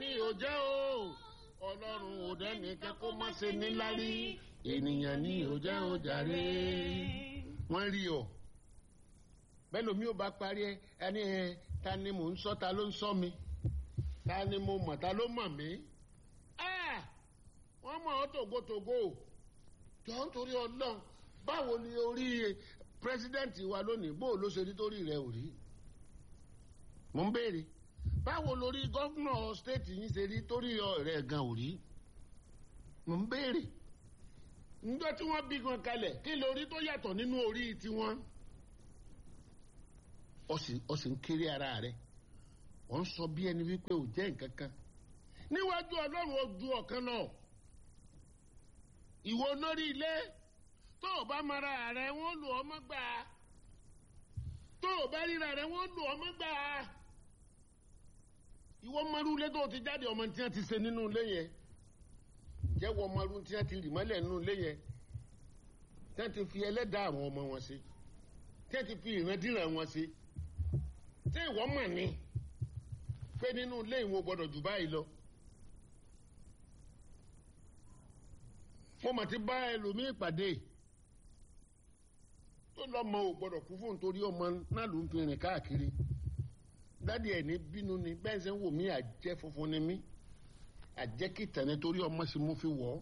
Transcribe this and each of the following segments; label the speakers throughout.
Speaker 1: ni ò jẹ́ o ọlọ́run ò dẹ́nìkan kó má ṣe níláárí ènìyàn ni ò jẹ́ o jàre. wọ́n rí ọ bẹ́ẹ̀ lómi ò bá parí ẹ ẹni ẹ ta ni mò ń sọ ta ló ń sọ mi ta ni mo mọ̀ ta ló mọ̀ mí. wọ́n mọ̀ ọ́ tògótògó jọ ń torí ọlọ́run báwo ni orí pírẹsidẹ́ǹtì wa lónìí bó ló ṣe rí torí rẹ ò rí. mo ń béèrè báwo lórí gọ́fúnà stéètì yín ṣe rí torí rẹ gan ò rí. mo ń béèrè níjọ́ tí wọ́n bí gan kalẹ̀ kí lórí tó yàtọ̀ nínú orí tiwọn. ó sì ń kéré ara rẹ̀ wọ́n ń sọ bí ẹni wípé ò jẹ́ nǹkan kan níwájú ọlọ́run ó ju ọ̀kan lọ ìwọ lórí ilé tó o bá mara rẹ wọ́n lù ọ́ mọ́ gbà á tó o bá ríra rẹ wọ́n lù ọ́ mọ́ gbà á ìwọ mọ́rú ilé tó o ti jáde ọmọ tí wọ́n ti ṣe nínú ilé yẹn jẹ́wọ́ mọ́rú tí wọ́n ti rì mọ́lẹ̀ nínú ilé yẹn tí wọ́n ti fi ẹlẹ́dàá àwọn ọmọ wọn ṣe tí wọ́n ti fi ìrandíran wọn ṣe tí ìwọ mọ̀ ni pé nínú ilé ìwọ̀n gbọ́dọ̀ jù báyìí lọ. mo mà ti bá ẹlòmíì pàdé tó lọ́mọ ò gbọ́dọ̀ kú fún nítorí ọmọ náà ló ń fi rìn káàkiri dádì ẹ̀ ní bínú ni bẹ́ẹ̀ ṣe ń wò mí àjẹ́ funfun ni mí àjẹ́ kìtàn nítorí ọmọ sì mú fi wọ̀ ọ́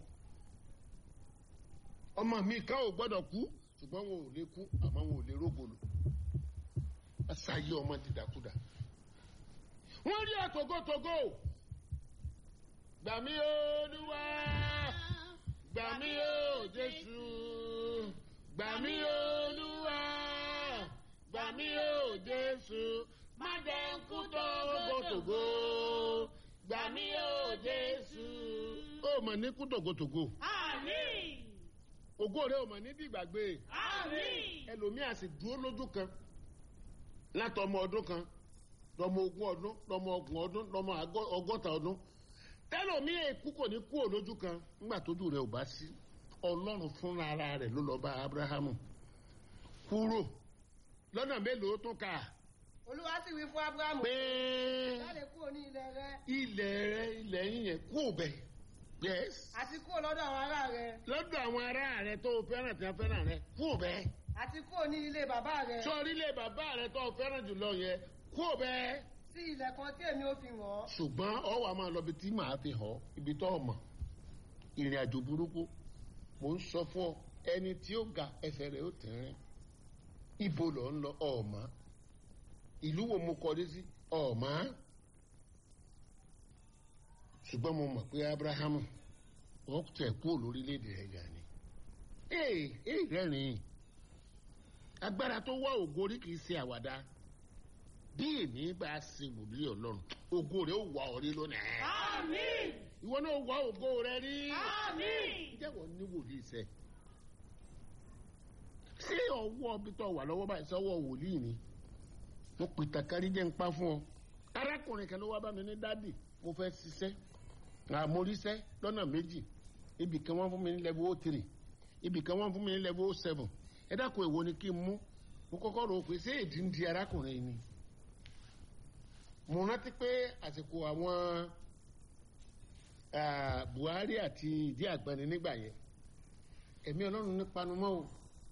Speaker 1: ọmọ mi kan ò gbọ́dọ̀ kú ṣùgbọ́n wọn ò lè kú àmọ́ wọn ò lè rógbòlò ṣáyé ọmọ dìdàkudà wọ́n rí àtògótògó gbàmí olúwa gbàmí o jésù gbàmí olúwa gbàmí o jésù má jẹ́ ń kú tògótògó gbàmí o jésù. ó mọ̀ ní kú tògótògó.
Speaker 2: Àmín.
Speaker 1: ògo rẹ̀ ò mọ̀ ní dìgbàgbé.
Speaker 2: Àmín.
Speaker 1: ẹlòmíà sì dúró lójú kan látọmọ ọdún kan lọmọ ogún ọdún lọmọ ọgbọ̀n ọdún lọmọ ọgọ́ta ọdún tẹlomi èkú kò ní kú òlójú kan nígbà tójú rẹ̀ ò bá sí ọlọ́run fúnra ara rẹ̀ ló lọ bá abrahamu kúrò lọ́nà mélòó tó kà
Speaker 3: olúwa sì wí fún abrahamu
Speaker 1: pé
Speaker 3: jáde kúrò ní ilẹ̀ rẹ
Speaker 1: ilẹ̀ rẹ̀ ilẹ̀ yín yẹn kú òbẹ̀ yes
Speaker 3: àti kúrò lọ́dọ̀ àwọn ará rẹ
Speaker 1: lọ́dọ̀ àwọn ará rẹ̀ tó fẹ́ràn tí wọ́n fẹ́ràn rẹ̀ kú òbẹ̀
Speaker 3: àti kúrò ní ilé bàbá rẹ
Speaker 1: sórí ilé bàbá rẹ̀ tó fẹ́ràn jùlọ yẹn kú òbẹ̀
Speaker 3: sí ilẹ̀ kan tí èmi ò fi hàn ọ́
Speaker 1: ṣùgbọ́n ọ wà máa lọ bí tí màá fi hàn ibi tó mọ̀ ìrìn àjò burúkú mò ń sọ fún ọ ẹni tí ó ga ẹsẹ̀ rẹ̀ ó tẹ̀rín ibo lọ ń lọ ọ̀ọ́mọ́ ìlú wo mo kọrí sí ọ̀ọ́mọ́ ṣùgbọ́n mo mọ̀ pé abrahamu wọ́n tẹ̀ kúrò lórílẹ̀‐èdè rẹ̀ gà ni ee ee rẹ́rìn-ín agbára tó wá ògorí kì í ṣe àwàdà bí èmi bá ṣe wòlíì ọlọ́run ògo rẹ̀ ó wà ọ́ rí lónìí.
Speaker 2: Àmín.
Speaker 1: ìwọ náà wá ògo rẹ̀ rí.
Speaker 2: Àmín.
Speaker 1: ǹjẹ́ wọ́n ní wòlíì sẹ́? ṣé ọwọ́ bí tó wà lọ́wọ́ báyìí sọ́wọ́ wòlíì ni? mo pè tàkárí jẹ́ ń pa fún ọ. arákùnrin kan ló wá bá mi ní dádì mo fẹ́ ṣiṣẹ́ àmóríṣẹ́ lọ́nà méjì ibì kan wọ́n fún mi ní level o three ibì kan wọ́n fún mi ní level o seven ẹ dákun èwo ni kí n mú mo kọ́kọ́ rò pé ṣé èdè ń di arákùnrin ni mo rántí pé àsìkò àwọn buhari àti ìdí àgbẹni nígbà yẹn ẹ̀mí ọlọ́run ní panumọ́ o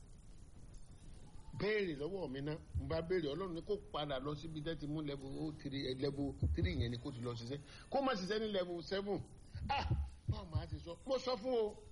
Speaker 1: béèrè lọ́wọ́ mi ná n bá béèrè ọlọ́run ní kó padà lọ síbi tẹ́ ti mú level o three level three yẹn ni kó ti lọ ṣiṣẹ́ kó má ṣiṣẹ́ ní level seven ah báwo máa ti sọ mo sọ fún o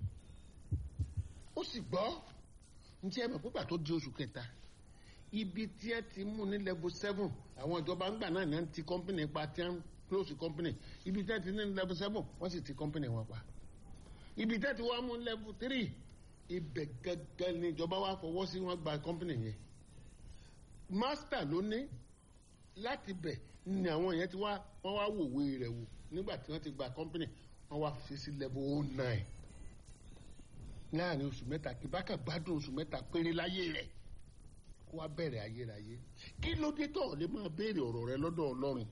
Speaker 1: ó sì gbọ́ njẹ́ ẹ mọ̀ pípa tó di oṣù kẹta ibi tí ẹ ti mú ní level seven àwọn ìjọba ńgbà náà ní ẹ ti company pa tí ẹ ń close company ibi tí ẹ ti ní level seven wọ́n sì ti company wọn pa ibi tí ẹ ti wá mú level three ibẹ̀ gẹ́gẹ́ ni ìjọba wa fọwọ́ sí wọn gba company yẹn master ló ní láti bẹ̀ ni àwọn yẹn ti wá wọ́n wá wòwe rẹ̀ wò nígbà tí wọ́n ti gba company wọ́n wá fi sí level oh nine láàrin oṣù mẹ́ta kí bá kà gbádùn oṣù mẹ́ta péré láyé rẹ̀ kó wá bẹ̀rẹ̀ ayérayé kí ló dé tó lè máa béèrè ọ̀rọ̀ rẹ lọ́dọ̀ ọlọ́run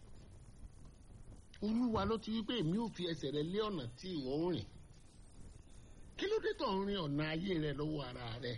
Speaker 1: olúwa ló ti wí pé èmi ò fi ẹsẹ̀ rẹ lé ọ̀nà tí ìwọ ń rìn kí ló dé tó ń rin ọ̀nà ayé rẹ lọ́wọ́ ara rẹ.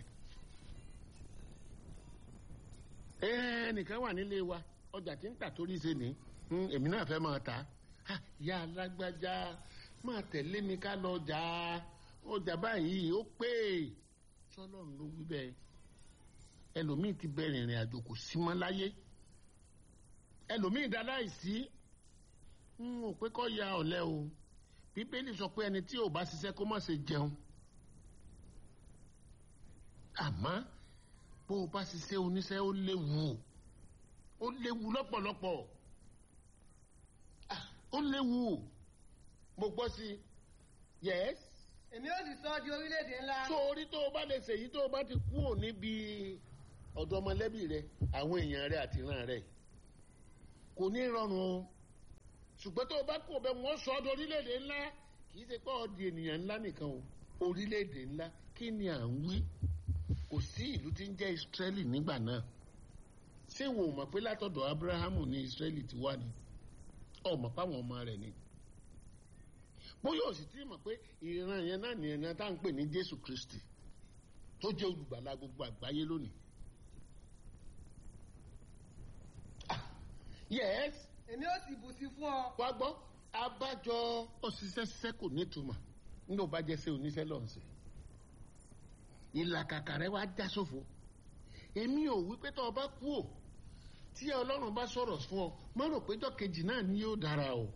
Speaker 1: ẹnìkan wà nílé wa ọjà tí ń tà torí ṣe ní èmi náà fẹ́ máa ta "Ah, ìyá alágbájá máa tẹ̀lé mi ká lọ jà á ọjà báyìí ó pé sọlọ́run ló wí bẹ́ẹ̀ ẹlòmíì ti bẹ̀rẹ̀ ìrìn àjò kò sí mọ́ láyé ẹlòmíì dá láìsí ń ò pé kọ́ ya ọ̀lẹ o bíbélì sọ pé ẹni tí ò bá ṣiṣẹ́ kó má ṣe jẹun àmọ́ bó o bá ṣiṣẹ́ oníṣẹ́ ó léwu ó léwu lọ́pọ̀lọpọ̀ Ah, ó léwu mo gbọ́ sí i yes
Speaker 3: èmi ó sì sọ ọ́ di orílẹ̀-èdè ńlá.
Speaker 1: tó orí tó o bá lè ṣèyí tó o bá ti kú ò níbi ọ̀dọ̀ ọmọlẹ́bí rẹ àwọn èèyàn rẹ àti ìran rẹ kò ní rọrùn o ṣùgbọ́n tó o bá kú ọbẹ̀ wọ́n sọ ọ́ di orílẹ̀-èdè ńlá kì í ṣe pé ọ́ di ènìyàn ńlá nìkan o orílẹ̀-èdè ńlá kí ni à ń wí kò sí ìlú tí ń jẹ́ Ísírẹ́lì nígbà náà ṣé wo mọ̀ pé látọ̀dọ̀ Ábúráhámù ní Ísírẹ́lì ti wá ni ọ̀ mọ̀ páwọn ọmọ rẹ̀ ni bóyá o sì ti mọ̀ pé ìran yẹn náà ní ẹ̀nà tá à ń pè ní Jésù Kristi tó jẹ́ olùgbàlà gbogbo àgbáyé lónìí. Ah, yes
Speaker 3: èmi ó sì bù sí fún ọ.
Speaker 1: wá gbọ́ abájọ òṣìṣẹ́ ṣiṣẹ́ kò nítumọ̀ nígbà ó bá jẹ́ sí oníṣẹ́ lọ́nṣẹ́ ìlàkàkà rẹ wá já sófo èmi ò wí pé tó o bá kú ò tí Ọlọ́run bá sọ̀rọ̀ fún ọ má rò péjọ kejì náà ni yóò dára o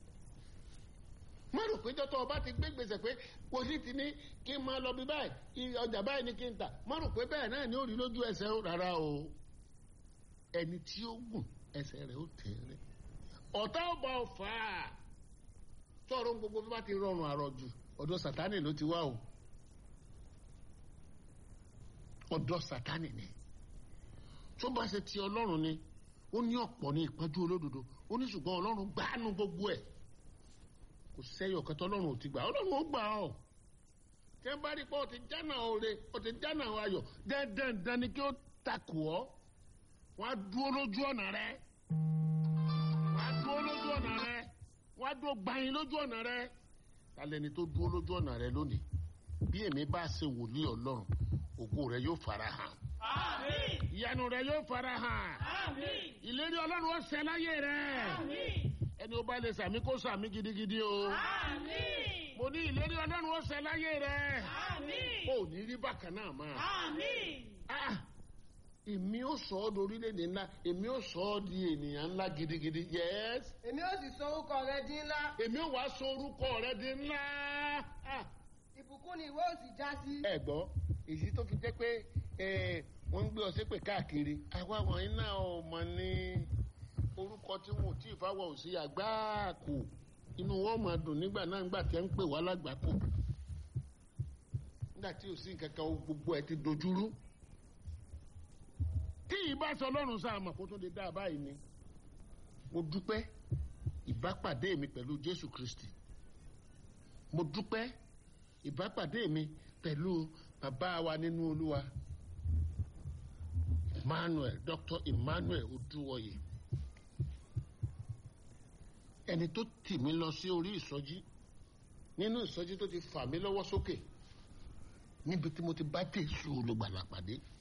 Speaker 1: má rò péjọ tó o bá ti gbé gbèsè pé wòlíì ti ní kí n máa lọ bí báyìí ọjà báyìí ni kí n tà má rò pé bẹ́ẹ̀ náà ni ó rí lójú ẹsẹ̀ ó rárá o ẹni tí ó gùn ẹsẹ̀ rẹ̀ ó tẹ̀rẹ̀ ọ̀tá ọba ọ̀fà tọrọ gbogbo bí wọ́n ti rọrùn àrọ̀jù ọ̀dọ̀ sátánì ló ti wá o ọ̀dọ̀ sátánì ni tó bá ṣe ti ọlọ́run ni ó ní ọ̀pọ̀ ní ìpọ́njú olódodo ó ní ṣùgbọ́n ọlọ́run gbánú gbogbo ẹ̀ kò sẹ́yọ̀ kẹtọ ọlọ́run ò ti gbà ọlọ́run ó gbà ọ́ tẹ́ ń bá rí pé ó ti jánà oore ó ti jánà ayọ̀ dandan ni kí ó takò ọ́ wọ́n á dúró lójú ọ̀nà rẹ̀ wọ́n á dúró lójú ọ̀nà rẹ̀ wọ́n á dúró gbanyin lójú ọ̀nà rẹ̀ tálẹ̀ ni tó dúró lójú ọ̀nà rẹ̀ lónìí bí èmi bá ṣe wòlíì ọlọ́run ògo rẹ̀ yóò fara hàn
Speaker 2: Àmín.
Speaker 1: ìyanu rẹ̀ yóò fara hàn
Speaker 2: Àmín.
Speaker 1: ìlérí ọlọ́run ó ṣẹ láyé rẹ̀
Speaker 2: Àmín.
Speaker 1: ẹni ó bá lè sàmí kó sàmí gidigidi o
Speaker 2: Àmín.
Speaker 1: mo ní ìlérí ọlọ́run ó ṣẹ láyé rẹ̀
Speaker 2: Àmín.
Speaker 1: ó ní rí bákan náà máa.
Speaker 2: Àmín.
Speaker 1: Ah, èmi ó sọ ọ́ di orílẹ̀-èdè ńlá èmi ó sọ ọ́ di ènìyàn ńlá gidigidi yes
Speaker 3: èmi ó sì sọ orúkọ rẹ di ńlá.
Speaker 1: èmi ó wàá sọ orúkọ rẹ di ńlá. Ah,
Speaker 3: ìbùkún ni ìwé ó sì já sí.
Speaker 1: ẹ gbọ́ èyí tó fi jẹ́ pé eh, wọ́n ń gbé ọ ṣépè káàkiri àwa wọ̀nyí náà ò mọ̀ ní orúkọ tí wọn ò tí ì fáwọ̀ sí àgbáàkù inú wọn máa dùn nígbà náà nígbà tí ẹ ń pè wá lágbàkù nígbà tí ò sí nǹkan kan gbogbo ẹ ti dojúrú tí ìbá sọ ọlọ́run sáà mọ̀ kó tó lè dá a báyìí ni mo dúpẹ́ ìbápàdé mi pẹ̀lú Jésù Kristi mo dúpẹ́ ìbápàdé mi pẹ̀lú bàbá wa nínú Olúwa Emmanuel Dr. Emmanuel Odúwọyè ẹni tó tì mí lọ sí orí ìsọjí nínú ìsọjí tó ti fà mí lọ́wọ́ sókè níbi tí mo ti bá Jésù olùgbàlà pàdé